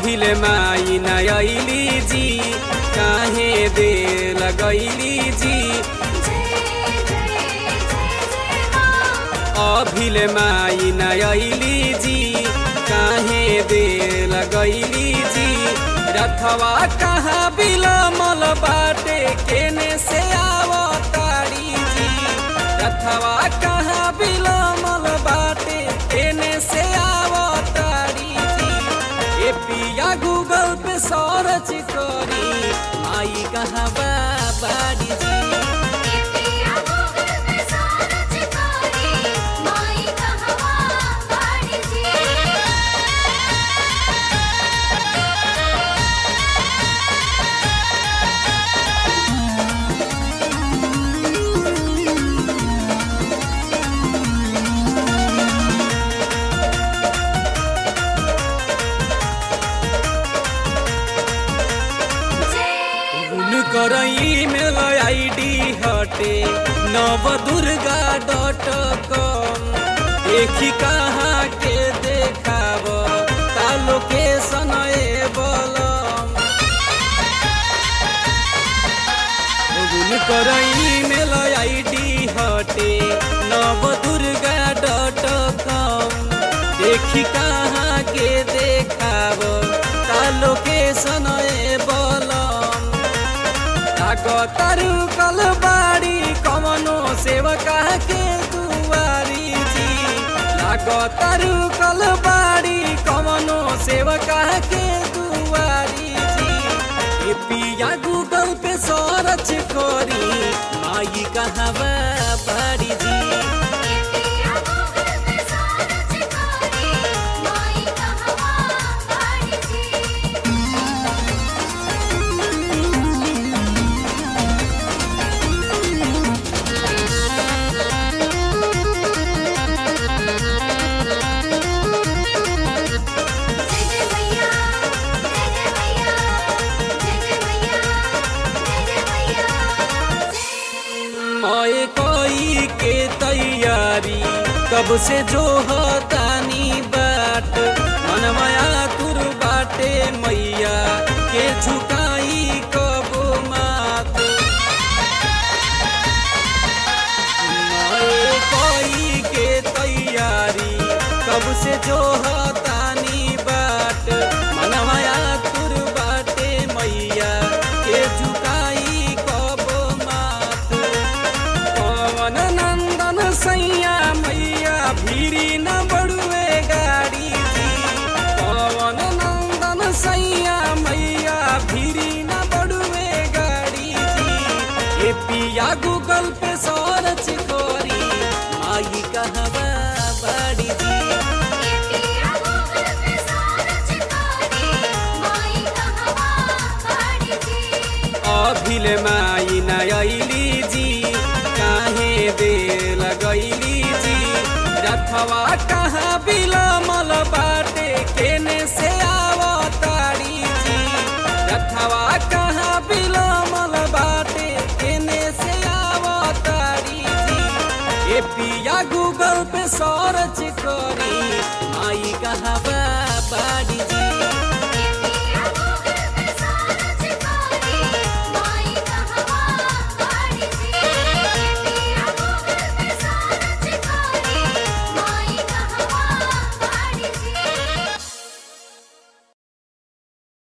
अभिले माई नयली जी काहे दे लगैली जी अभिले माई नयली जी काहे दे लगैली जी रथवा कहाँ बिलमल बाटे केने से आवतारी जी रथवा कहाँ बिलमल बाटे केने से आवतारी जी ए पिया गूगल पे सर्च करी आई कहाँ बा बाड़ी जी कर ईमेल आईडी हटे नव दुर्गा डॉट कॉम देखी कहाँ के देखाब का लोकेशन बलम कर ईमेल आईडी हटे नव दुर्गा डॉट कॉम देखी कहाँ के देखाब का लोकेशन बलम तारू कल बाड़ी कमनो सेवका के दुआरी जी लागो तारू कल बाड़ी कमनो सेवका के दुआरी जी ए पिया गूगल पे सर्च करी माई कहाँ बाड़ी जी ओए कोई के तैयारी कब से जो तानी बाट मनमाया तुर बाटे मैया के झुकाई कब मात ओए कोई के तैयारी कब से जो तानी बाट मनमाया तुर बाटे मैया के झुकाई कब मात पवन नंदन सैया मैया भीरी न बड़ुए गाड़ी जी पवन नंदन सैया मैया भीरी न बड़ुए गाड़ी जी ए पिया गूगल पे सर्च करी आई कहवा बाड़ी जी अभिले माई नयली जी काहे दे लगैली जी रथवा कहाँ बिलमल बाटे केने से आवतारी जी रथवा कहाँ बिलमल बाटे केने से आवतारी जी ए पिया गूगल पे सर्च करी आई कहाँ बा